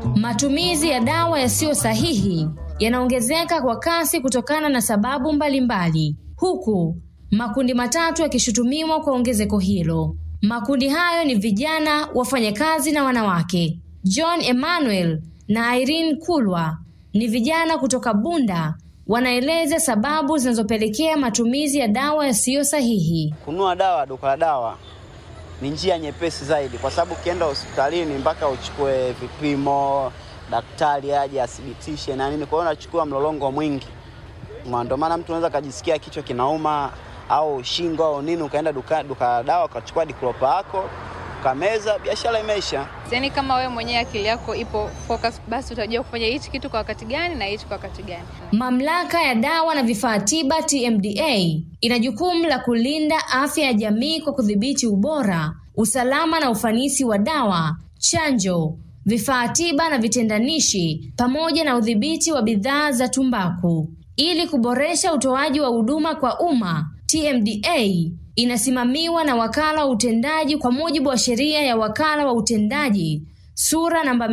Matumizi ya dawa yasiyo sahihi yanaongezeka kwa kasi kutokana na sababu mbalimbali, huku makundi matatu yakishutumiwa kwa ongezeko hilo. Makundi hayo ni vijana, wafanyakazi na wanawake. John Emmanuel na Irene Kulwa ni vijana kutoka Bunda, wanaeleza sababu zinazopelekea matumizi ya dawa yasiyo sahihi. Kununua dawa duka la dawa ni njia nyepesi zaidi, kwa sababu ukienda hospitalini mpaka uchukue vipimo, daktari aje athibitishe na nini. Kwa hiyo unachukua mlolongo mwingi, ndio maana mtu anaweza akajisikia kichwa kinauma au shingo au nini, ukaenda duka, duka la dawa ukachukua diklopa yako ukameza, biashara imeisha. Yaani kama wewe mwenyewe akili yako ipo focus, basi utajua kufanya hichi kitu kwa wakati gani na hichi kwa wakati gani. Mamlaka ya dawa na vifaa tiba TMDA ina jukumu la kulinda afya ya jamii kwa kudhibiti ubora, usalama na ufanisi wa dawa, chanjo, vifaa tiba na vitendanishi pamoja na udhibiti wa bidhaa za tumbaku. Ili kuboresha utoaji wa huduma kwa umma, TMDA inasimamiwa na wakala wa utendaji kwa mujibu wa sheria ya wakala wa utendaji sura namba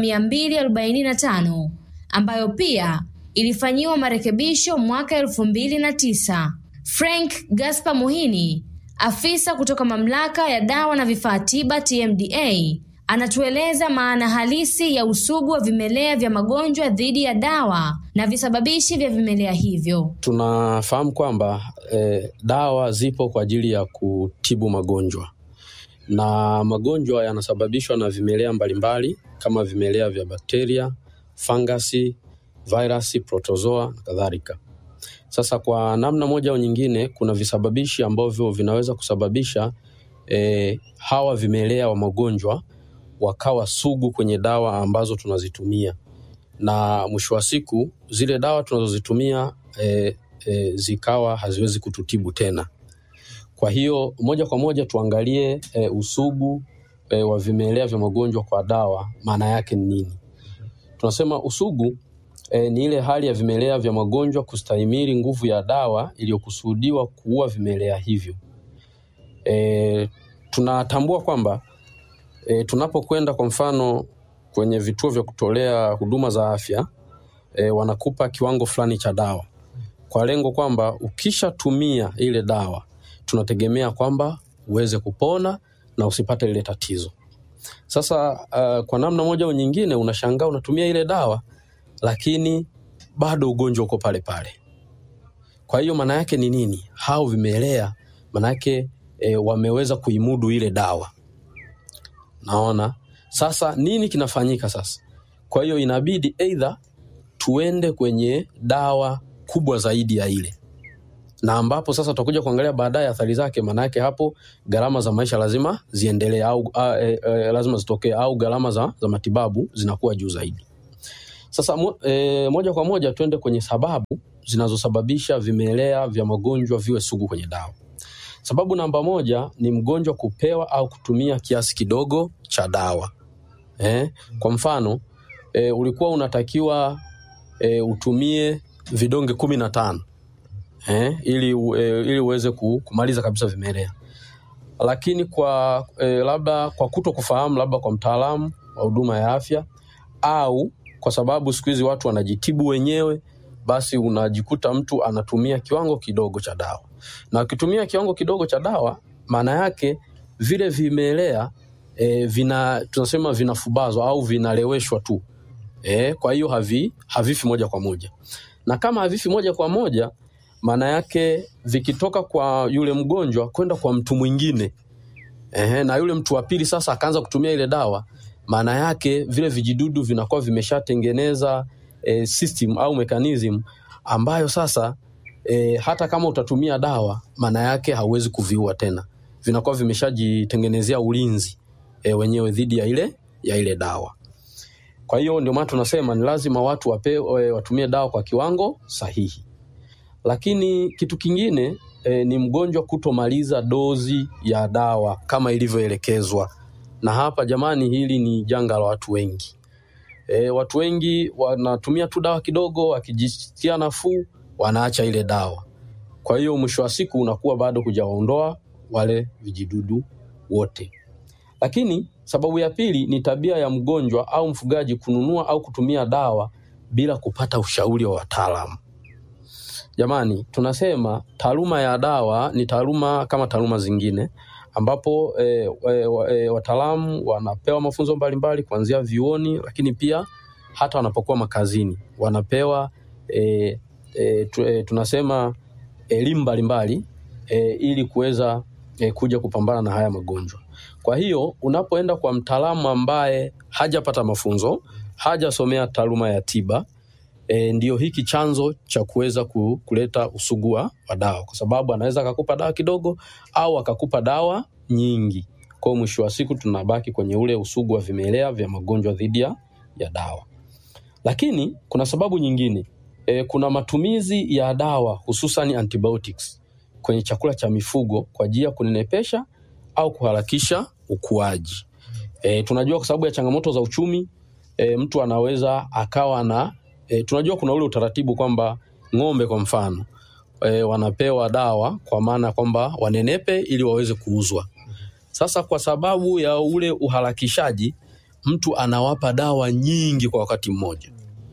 245 ambayo pia ilifanyiwa marekebisho mwaka elfu mbili na tisa. Frank Gaspar Muhini, afisa kutoka mamlaka ya dawa na vifaa tiba TMDA, anatueleza maana halisi ya usugu wa vimelea vya magonjwa dhidi ya dawa na visababishi vya vimelea hivyo. Tunafahamu kwamba eh, dawa zipo kwa ajili ya kutibu magonjwa na magonjwa yanasababishwa na vimelea mbalimbali kama vimelea vya bakteria, fangasi, virusi, protozoa na kadhalika. Sasa kwa namna moja au nyingine, kuna visababishi ambavyo vinaweza kusababisha eh, hawa vimelea wa magonjwa wakawa sugu kwenye dawa ambazo tunazitumia, na mwisho wa siku zile dawa tunazozitumia e, e, zikawa haziwezi kututibu tena. Kwa hiyo moja kwa moja tuangalie e, usugu e, wa vimelea vya magonjwa kwa dawa, maana yake ni nini? Tunasema usugu e, ni ile hali ya vimelea vya magonjwa kustahimili nguvu ya dawa iliyokusudiwa kuua vimelea hivyo. E, tunatambua kwamba E, tunapokwenda kwa mfano kwenye vituo vya kutolea huduma za afya e, wanakupa kiwango fulani cha dawa kwa lengo kwamba ukishatumia ile dawa tunategemea kwamba uweze kupona na usipate lile tatizo. Sasa uh, kwa namna moja au nyingine unashangaa unatumia ile dawa lakini bado ugonjwa uko pale pale. Kwa hiyo maana yake ni nini? Hao vimelea maana yake e, wameweza kuimudu ile dawa. Naona sasa nini kinafanyika sasa. Kwa hiyo inabidi aidha tuende kwenye dawa kubwa zaidi ya ile, na ambapo sasa tutakuja kuangalia baadaye athari zake. Maanake hapo gharama za maisha lazima ziendelee au a, e, e, lazima zitokee au gharama za, za matibabu zinakuwa juu zaidi. Sasa mo, e, moja kwa moja tuende kwenye sababu zinazosababisha vimelea vya magonjwa viwe sugu kwenye dawa. Sababu namba moja ni mgonjwa kupewa au kutumia kiasi kidogo cha dawa eh. Kwa mfano e, ulikuwa unatakiwa e, utumie vidonge kumi na tano eh, ili, e, ili uweze kumaliza kabisa vimelea, lakini kwa e, labda kwa kuto kufahamu, labda kwa mtaalamu wa huduma ya afya au kwa sababu siku hizi watu wanajitibu wenyewe, basi unajikuta mtu anatumia kiwango kidogo cha dawa na ukitumia kiwango kidogo cha dawa, maana yake vile vimelea e, vina tunasema vinafubazwa au vinaleweshwa tu e, kwa hiyo havi, havifi moja kwa moja, na kama havifi moja kwa moja, maana yake vikitoka kwa yule mgonjwa kwenda kwa mtu mwingine e, na yule mtu wa pili sasa akaanza kutumia ile dawa, maana yake vile vijidudu vinakuwa vimeshatengeneza e, system au mechanism ambayo sasa E, hata kama utatumia dawa maana yake hauwezi kuviua tena, vinakuwa vimeshajitengenezea ulinzi e, wenyewe dhidi ya ile, ya ile dawa. Kwa hiyo ndio maana tunasema ni lazima watu wape, e, watumie dawa kwa kiwango sahihi. Lakini kitu kingine e, ni mgonjwa kutomaliza dozi ya dawa kama ilivyoelekezwa, na hapa jamani, hili ni janga la watu wengi. E, watu wengi wanatumia tu dawa kidogo, wakijisikia nafuu wanaacha ile dawa. Kwa hiyo mwisho wa siku unakuwa bado hujawaondoa wale vijidudu wote. Lakini sababu ya pili ni tabia ya mgonjwa au mfugaji kununua au kutumia dawa bila kupata ushauri wa wataalamu. Jamani, tunasema taaluma ya dawa ni taaluma kama taaluma zingine ambapo e, e, e, wataalamu wanapewa mafunzo mbalimbali kuanzia vyuoni, lakini pia hata wanapokuwa makazini wanapewa e, e, tu, e, tunasema elimu mbalimbali e, ili kuweza e, kuja kupambana na haya magonjwa. Kwa hiyo unapoenda kwa mtaalamu ambaye hajapata mafunzo, hajasomea taaluma ya tiba e, ndio hiki chanzo cha kuweza ku- kuleta usugua wa dawa, kwa sababu anaweza akakupa dawa kidogo au akakupa dawa nyingi. Kwa hiyo mwisho wa siku tunabaki kwenye ule usugu wa vimelea vya magonjwa dhidi ya ya dawa. Lakini kuna sababu nyingine e, kuna matumizi ya dawa hususan antibiotics kwenye chakula cha mifugo kwa ajili ya kunenepesha au kuharakisha ukuaji. E, tunajua kwa sababu ya changamoto za uchumi e, mtu anaweza akawa na e, tunajua kuna ule utaratibu kwamba ng'ombe kwa mfano e, wanapewa dawa kwa maana kwamba wanenepe ili waweze kuuzwa. Sasa kwa sababu ya ule uharakishaji, mtu anawapa dawa nyingi kwa wakati mmoja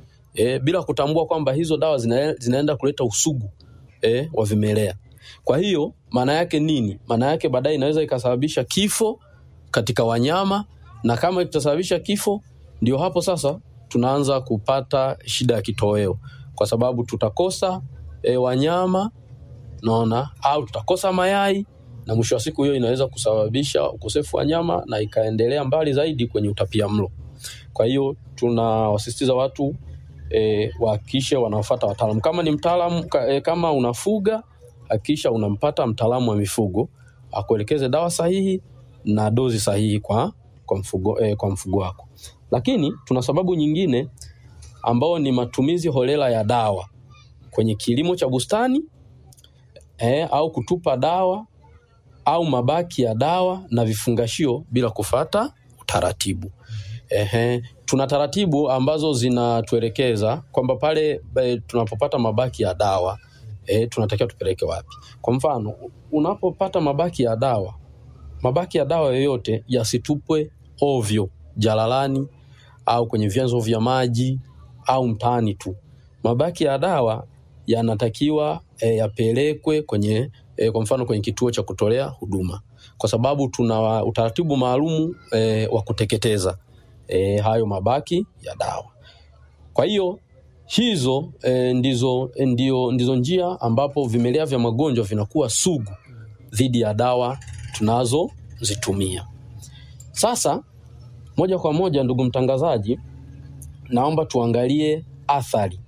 e, bila kutambua kwamba hizo dawa zina, zinaenda kuleta usugu e, wa vimelea. Kwa hiyo maana yake nini? Maana yake baadaye inaweza ikasababisha kifo katika wanyama, na kama itasababisha kifo, ndio hapo sasa tunaanza kupata shida ya kitoweo, kwa sababu tutakosa e, wanyama naona, au tutakosa mayai, na mwisho wa siku hiyo inaweza kusababisha ukosefu wa nyama na ikaendelea mbali zaidi kwenye utapia mlo. Kwa hiyo tunawasisitiza watu e, wahakikishe wanafuata wataalamu. Kama ni mtaalamu ka, e, kama unafuga hakikisha unampata mtaalamu wa mifugo akuelekeze dawa sahihi na dozi sahihi kwa, kwa, mfugo, e, kwa mfugo wako. Lakini tuna sababu nyingine ambao ni matumizi holela ya dawa kwenye kilimo cha bustani e, au kutupa dawa au mabaki ya dawa na vifungashio bila kufata utaratibu. Ehe, tuna taratibu ambazo zinatuelekeza kwamba pale e, tunapopata mabaki ya dawa e, tunatakiwa tupeleke wapi. Kwa mfano, unapopata mabaki ya dawa, mabaki ya dawa yoyote yasitupwe ovyo jalalani au kwenye vyanzo vya maji au mtaani tu. Mabaki ya dawa yanatakiwa e, yapelekwe kwenye e, kwa mfano kwenye kituo cha kutolea huduma, kwa sababu tuna utaratibu maalumu e, wa kuteketeza e, hayo mabaki ya dawa. Kwa hiyo hizo e, ndizo, e, ndio, ndizo njia ambapo vimelea vya magonjwa vinakuwa sugu dhidi ya dawa tunazozitumia. Sasa moja kwa moja, ndugu mtangazaji, naomba tuangalie athari.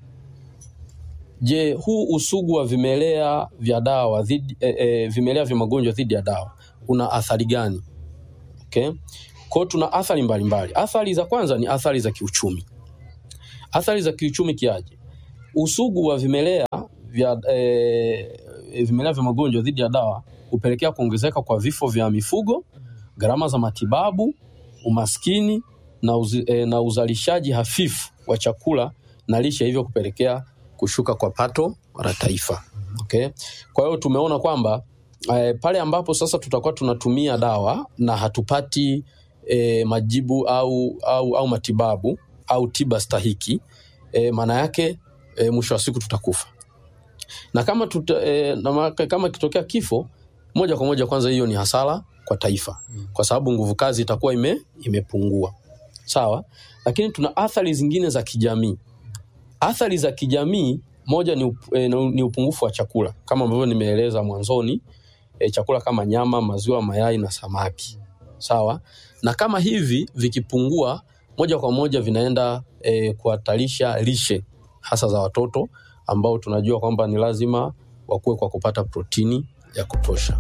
Je, huu usugu wa vimelea vya dawa dhidi, e, e, vimelea vya magonjwa dhidi ya dawa una athari gani? Okay. Kwa hiyo tuna athari mbalimbali. Athari za kwanza ni athari za kiuchumi. Athari za kiuchumi kiaje? Usugu wa vimelea vya e, vimelea vya magonjwa dhidi ya dawa hupelekea kuongezeka kwa vifo vya mifugo, gharama za matibabu, umaskini na, uzi, e, na uzalishaji hafifu wa chakula na lishe, hivyo kupelekea kushuka kwa pato la taifa. Okay? Kwa hiyo tumeona kwamba e, pale ambapo sasa tutakuwa tunatumia dawa na hatupati e, majibu au, au, au matibabu au tiba stahiki e, maana yake e, mwisho wa siku tutakufa na kama tuta, e, na ma- kama kitokea kifo moja kwa moja, kwanza hiyo ni hasara kwa taifa, kwa sababu nguvu kazi itakuwa ime, imepungua. Sawa, lakini tuna athari zingine za kijamii. Athari za kijamii, moja ni, up, e, ni upungufu wa chakula kama ambavyo nimeeleza mwanzoni, e, chakula kama nyama, maziwa, mayai na samaki. Sawa, na kama hivi vikipungua moja kwa moja vinaenda e, kuhatarisha lishe hasa za watoto ambao tunajua kwamba ni lazima wakuwe kwa kupata protini ya kutosha.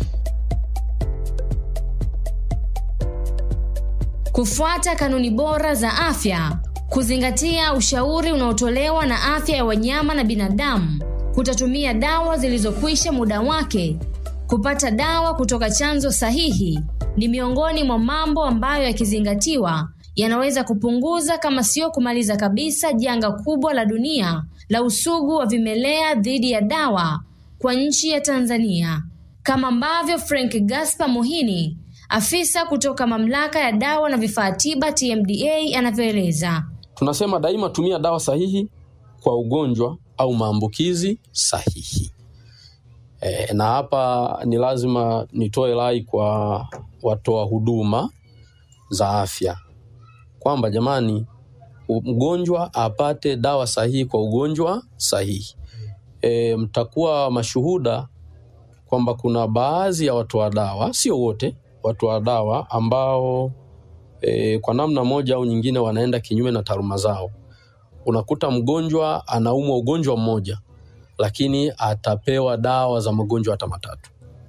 Kufuata kanuni bora za afya, kuzingatia ushauri unaotolewa na afya ya wanyama na binadamu, kutotumia dawa zilizokwisha muda wake, kupata dawa kutoka chanzo sahihi ni miongoni mwa mambo ambayo yakizingatiwa yanaweza kupunguza kama sio kumaliza kabisa janga kubwa la dunia la usugu wa vimelea dhidi ya dawa kwa nchi ya Tanzania, kama ambavyo Frank Gaspar Muhini Afisa kutoka mamlaka ya dawa na vifaa tiba TMDA anavyoeleza. Tunasema daima tumia dawa sahihi kwa ugonjwa au maambukizi sahihi. E, na hapa ni lazima nitoe rai kwa watoa huduma za afya kwamba jamani, mgonjwa apate dawa sahihi kwa ugonjwa sahihi. E, mtakuwa mashuhuda kwamba kuna baadhi ya watoa dawa, sio wote, watoa dawa ambao e, kwa namna moja au nyingine wanaenda kinyume na taaluma zao. Unakuta mgonjwa anaumwa ugonjwa mmoja, lakini atapewa dawa za magonjwa hata matatu.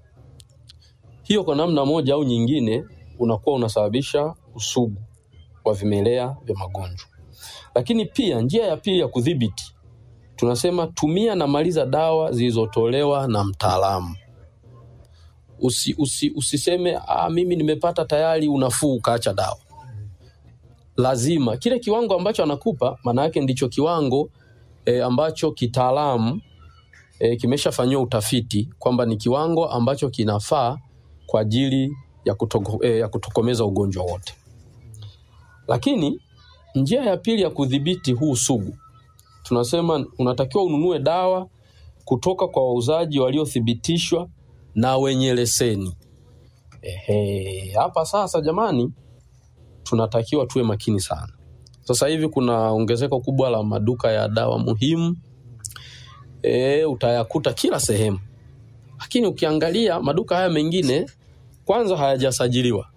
Hiyo kwa namna moja au nyingine unakuwa unasababisha usugu wa vimelea vya magonjwa. Lakini pia njia ya pili ya kudhibiti tunasema tumia na maliza dawa zilizotolewa na mtaalamu. Usi, usi, usiseme ah, mimi nimepata tayari unafuu ukaacha dawa. Lazima kile kiwango ambacho anakupa maana yake ndicho kiwango e, ambacho kitaalamu e, kimeshafanyiwa utafiti kwamba ni kiwango ambacho kinafaa kwa ajili ya, kutoko, e, ya kutokomeza ugonjwa wote. Lakini njia ya pili ya kudhibiti huu sugu tunasema unatakiwa ununue dawa kutoka kwa wauzaji waliothibitishwa na wenye leseni. Ehe, hapa sasa jamani, tunatakiwa tuwe makini sana. Sasa hivi kuna ongezeko kubwa la maduka ya dawa muhimu e, utayakuta kila sehemu, lakini ukiangalia maduka haya mengine kwanza hayajasajiliwa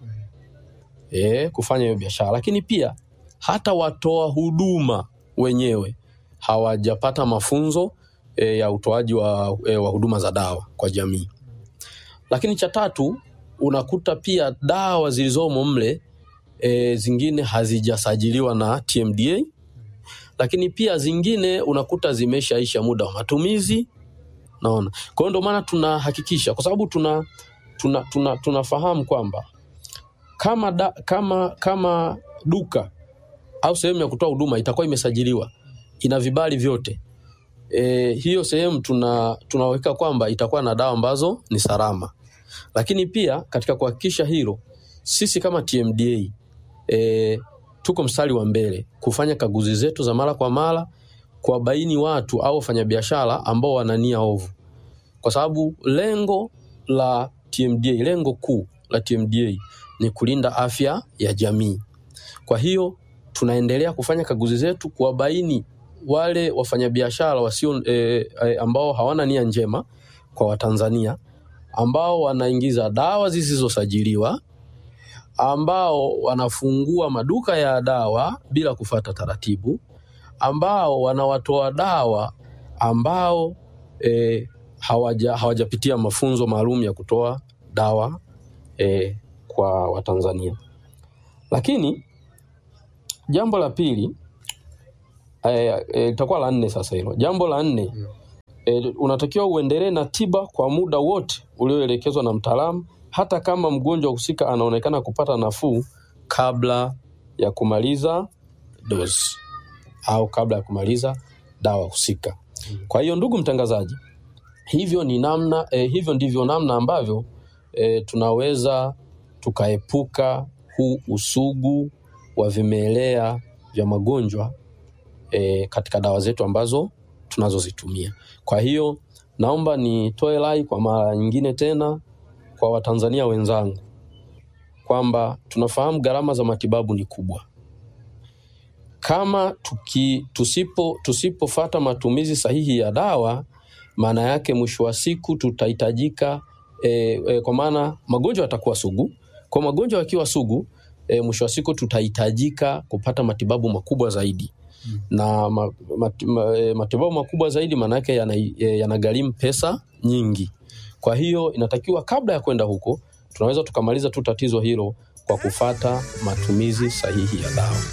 e, kufanya hiyo biashara, lakini pia hata watoa huduma wenyewe hawajapata mafunzo e, ya utoaji wa, e, wa huduma za dawa kwa jamii. Lakini cha tatu unakuta pia dawa zilizomo mle e, zingine hazijasajiliwa na TMDA, lakini pia zingine unakuta zimeshaisha muda wa matumizi. Naona kwa hiyo ndio maana tunahakikisha, kwa sababu tuna tuna tuna tunafahamu kwamba kama, da, kama kama duka au sehemu ya kutoa huduma itakuwa imesajiliwa ina vibali vyote e, hiyo sehemu tuna tunaweka kwamba itakuwa na dawa ambazo ni salama. Lakini pia katika kuhakikisha hilo, sisi kama TMDA e, tuko mstari wa mbele kufanya kaguzi zetu za mara kwa mara, kuwabaini watu au wafanyabiashara ambao wana nia ovu, kwa sababu lengo la TMDA, lengo kuu la TMDA ni kulinda afya ya jamii. Kwa hiyo tunaendelea kufanya kaguzi zetu kuwabaini wale wafanyabiashara wasio e, e, ambao hawana nia njema kwa Watanzania ambao wanaingiza dawa zisizosajiliwa ambao wanafungua maduka ya dawa bila kufata taratibu ambao wanawatoa dawa ambao e, hawaja, hawajapitia mafunzo maalum ya kutoa dawa e, kwa Watanzania. Lakini jambo la pili itakuwa e, e, la nne sasa hilo. Jambo la nne e, unatakiwa uendelee na tiba kwa muda wote ulioelekezwa na mtaalamu, hata kama mgonjwa husika anaonekana kupata nafuu kabla ya kumaliza dozi au kabla ya kumaliza dawa husika. Kwa hiyo ndugu mtangazaji, hivyo ni namna e, hivyo ndivyo namna ambavyo e, tunaweza tukaepuka huu usugu wa vimelea vya magonjwa e, katika dawa zetu ambazo tunazozitumia. Kwa hiyo naomba nitoe rai kwa mara nyingine tena kwa Watanzania wenzangu kwamba tunafahamu gharama za matibabu ni kubwa. Kama tuki, tusipo tusipofata matumizi sahihi ya dawa, maana yake mwisho wa siku tutahitajika e, e, kwa maana magonjwa yatakuwa sugu. Kwa magonjwa yakiwa sugu e, mwisho wa siku tutahitajika kupata matibabu makubwa zaidi hmm. na ma, mat, ma, e, matibabu makubwa zaidi maana yake yanagharimu yana pesa nyingi. Kwa hiyo inatakiwa kabla ya kwenda huko tunaweza tukamaliza tu tatizo hilo kwa kufata matumizi sahihi ya dawa.